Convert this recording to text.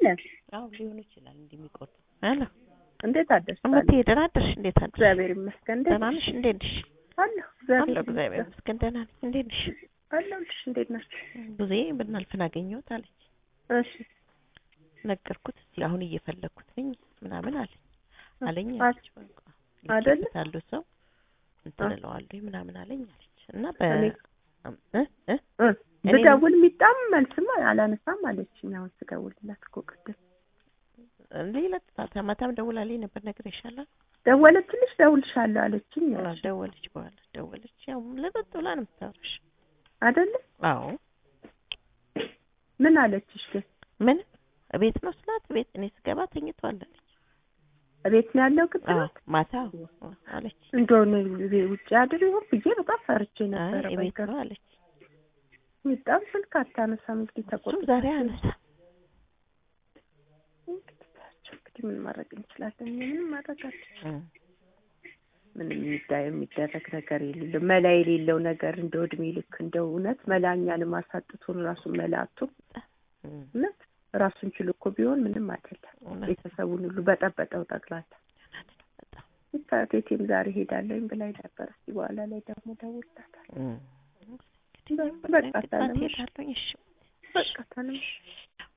አለን። አዎ ሊሆን ይችላል እንዲህ የሚቆርጡ ሄሎ እንዴት አደርሽ? እምትሄ ደህና አደርሽ እንዴት አደርሽ እግዚአብሔር ይመስገን። እንዴት ደህና ነሽ እንዴት ነሽ አለሁ? እግዚአብሔር አለሁ እግዚአብሔር ይመስገን ይመስገን ደህና ነኝ እንዴት ነሽ አለሁልሽ። እንዴት ናችሁ? ብዙ ብናልፍን አገኘሁት አለች እሺ ነገርኩት እስቲ አሁን እየፈለግኩት ነኝ ምናምን አለኝ አለኝ አ- አለች በቃ አይደለ? ልኬበታለሁ ሰው እንትን አ- እለዋለሁ ምናምን አለኝ አለች እና በ እኔ- እ እ እ እኔ- ብደውል የሚጣም መልስማ አላነሳም አለችኝ። አሁን ስደውልላት እኮ ቅድም ሌላ ማታም ደውላልኝ ነበር ነግሬሻለሁ ደወለችልሽ? ደውልሻለሁ አለችኝ አዎ፣ ደወለች በኋላ ደወለች ያው ለጠጥ ብላ ነው የምታወራሽ አይደለ? አዎ ምን አለችሽ ግን? ምን እቤት ነው ስላት እቤት እኔ ስገባ ተኝቷል አለች እቤት ነው ያለው አዎ ቅድም ማታ አዎ አለች እንደሆነ ውጭ አድር ይሆን ብዬ በጣም ፈርቼ አይ ነበረ። እቤት በቃ ነው አለች በጣም ስልክ አታነሳም። እንግዲህ እሱም ተቆጥቶ ዛሬ አነሳ እንግዲህ ታያቸው እንግዲህ ምን ማድረግ እንችላለን? ምንም ማድረግ አልችልም። ምንም የሚዳ- የሚደረግ ነገር የሌለው መላ የሌለው ነገር እንደው እድሜ ልክ እንደው እውነት መላኛን ማሳጥቱን ራሱን መላቱ እውነት ራሱን ችሎ እኮ ቢሆን ምንም አይደለም። ቤተሰቡን ሁሉ በጠበጠው ጠቅላላ በጣም ቴቴም ዛሬ ሄዳለኝ ብላኝ ነበር። እስኪ በኋላ ላይ ደግሞ ደውልላታል። በቃ ታለም ሄዳለሁ እሺ በቃ ታለም